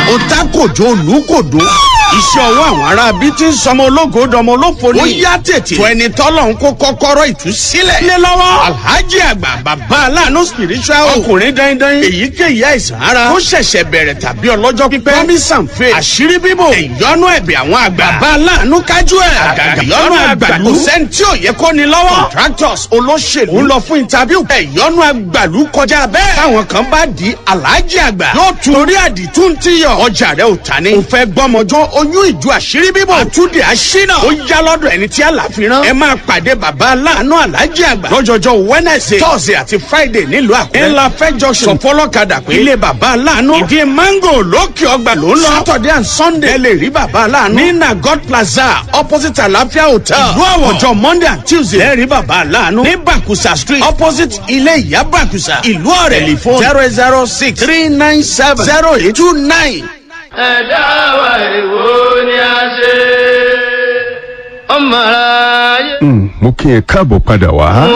ó tá kòjó olùkòdó iṣẹ́ ọwọ́ àwọn ará bíi ti ń sọmọ ológo dọmọ olófo ni. ó yá tètè. tó ẹni tọ́lọ̀ ń kó kọ́kọ́rọ́ ìtúsílẹ̀. lé lọ́wọ́. alhaji àgbà bàbá aláàánú spiritual. ọkùnrin dandan. èyíkéyìí àìsàn ara. ó ṣẹ̀ṣẹ̀ bẹ̀rẹ̀ tàbí ọlọ́jọ́ pípẹ́. promise and faith. àṣírí bíbò. ìyọnu ẹ̀bẹ̀ àwọn àgbà. bàbá aláàánú kájú ẹ̀. àgàgà ìyọnu àgbàlú. kò sẹ́ni tí ò yẹ kó ni lọ́wọ́. contractors olóṣèlú. ń lọ fún interview. ìyọnu àgbàlú kọjá bẹ́ẹ̀. táwọn kan bá di alhaji àgbà. yóò tún torí àdìtú ti yọ. ọjà rẹ ò ta ni. ò fẹ́ gbọ́mọjọ́ oyún ìjọ àṣírí bíbọ̀. àtúndì àṣínà. ó yá lọ́dọ̀ ẹni tí àlàfi rán. ẹ máa pàdé bàbá aláàánú alájí àgbà. lọ́jọ́jọ́ wednesday thursday àti friday nílùú àkúrẹ́. ńlá fẹjọ sọ fọlọ́kadà pé. ilé bàbá aláàánú. ìdí mango lókè ọgbà ló ń lọ. saturday and sunday. ẹ lè rí bàbá aláàánú. ní nagot plaza opposite àlàáfíà hotel. ìlú àwọ̀ ọjọ́ monday and tuesday. ẹ rí bàbá aláàánú. ní bakusa street opposite ilé ìyá bakusa. ìlú ọ̀rẹ́ telephone zero zero six three nine seven zero eight two nine ẹ̀dá wa èwo ni a ṣe ọmọ ara yẹ. mo kí ẹ káàbọ̀ padà wá.